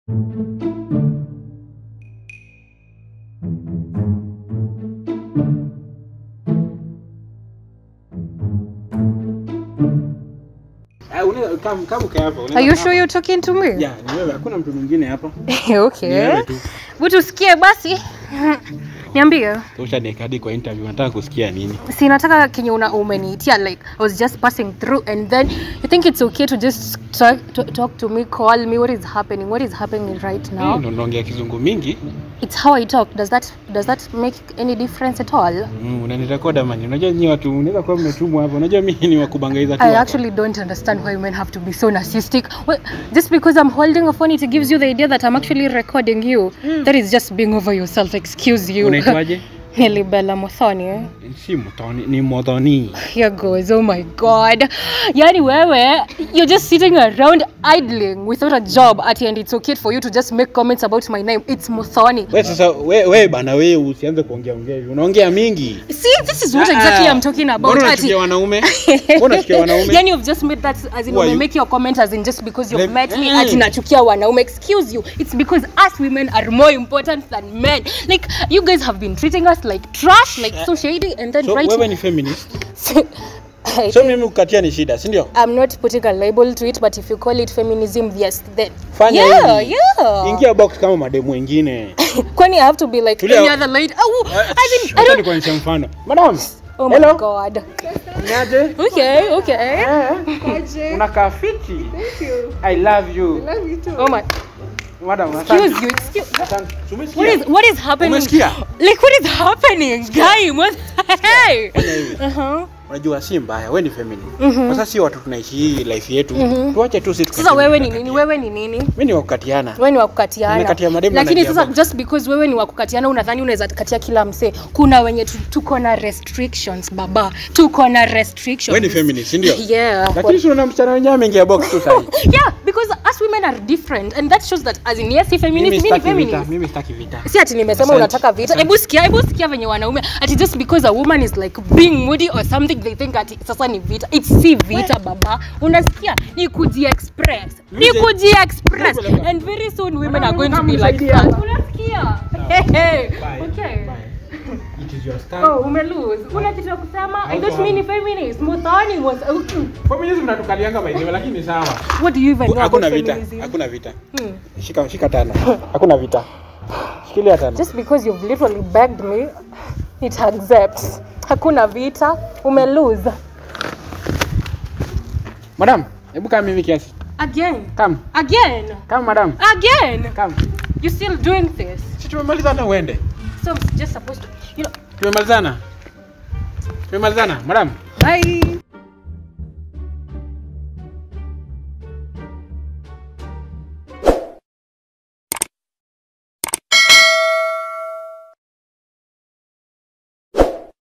Ah, unaweza kama kama ukae hapa. unaweza Are you kaa sure hapa. you're talking to me? Yeah, ni wewe, hakuna mtu mwingine hapa. okay. Ni wewe tu. Hebu tusikie basi. Niambie. Tosha dakika hadi kwa interview. Nataka kusikia nini? Si nataka kenye una umeniitia like I was just passing through and then you think it's okay to just talk, to, talk to me, call me what is happening? What is happening right Eh, now? Ndo naongea kizungu mingi. It's how I talk. Does that does that make any difference at all? Mm, unanirekoda mani. Unajua nyinyi watu unaweza kuwa mmetumwa hapa. Unajua mimi ni wakubangaiza tu. I hapa. actually don't understand why men have to be so narcissistic. Well, just because I'm holding a phone, it gives you the idea that I'm actually recording you. That is just being over yourself. Excuse you. Unaitwaje? Helibella Mothoni. eh? Si mtoni, ni modhoni. Here goes. Oh my god. Yani wewe, you're just sitting around idling without a job at and it's okay for you to just make comments about my name. It's Mothoni. Wewe sasa we, we bana wewe usianze kuongea ongea hivi. Unaongea mingi. See, this is what exactly I'm talking about. Mbona Ati- unachukia wanaume? Mbona unachukia wanaume? yani you've just made that as in Who are you you? make your comment as in just because you've Let- met me Mm. ati nachukia wanaume excuse you it's because us women are more important than men like you guys have been treating us like trash like so shady and then So right wewe ni feminist. I So think mimi kukatia ni shida, si ndio? I'm not putting a label to it but if you call it feminism yes then Fanya yeah hivi. yeah Ingia box kama mademu wengine. kwani I have to be like Tulia. any other lady oh I mean I Acha don't nikuonyeshe mfano. Madam. oh my Hello. god Niaje? okay okay Unakaa fiti. I love you. oh my Madam, excuse you excuse Asante. Umesikia? What is what is happening? Umesikia? Like what is happening, guy? What? Hey. Fanya hivi. Uh-huh. Unajua si mbaya, wewe ni feminine. Sasa si watu tunaishi hii life yetu. Tuache tu sisi. Sasa wewe ni nini? Wewe ni nini? Mimi ni wa kukatiana. Wewe ni wa kukatiana. Nimekatia mademu na Lakini naingia sasa box. just because wewe ni wa kukatiana unadhani unaweza katia kila msee. Kuna wenye tu- tuko na restrictions baba. Tuko na restrictions. Wewe ni feminist, si ndio? Yeah. Lakini si unaona msichana wenyewe ameingia box tu sasa. Yeah, because us women are different and that shows that as in yes, si feminist, Mimi mimi ni sitaki vita, feminist. mimi sitaki vita. si ati nimesema Asante. unataka vita hebu sikia hebu sikia venye wanaume ati just because a woman is like being moody or something they think ati sasa ni vita it's si vita baba unasikia ni kuji express ni Mimi- kuji express and very soon women are going to be like that unasikia hey, hey. okay It is your stand. Oh, umelose. Una kitu ya kusema? I thought mimi ni feminist. Muthoni was okay. Feminism natukalianga by the way, lakini sawa. What do you even know about Hakuna vita, feminism? hakuna vita. Hmm. Shika shika tano. Hakuna vita. Shikilia tano. Just because you've literally begged me, it accepts. Hakuna vita, umelose. Madam, hebu kama mimi kiasi. Again. Come. Again. Come madam. Again. Come. You're still doing this. Si tumemalizana uende. So I'm just supposed to, you know. Tumemalizana. Tumemalizana, madam. Bye.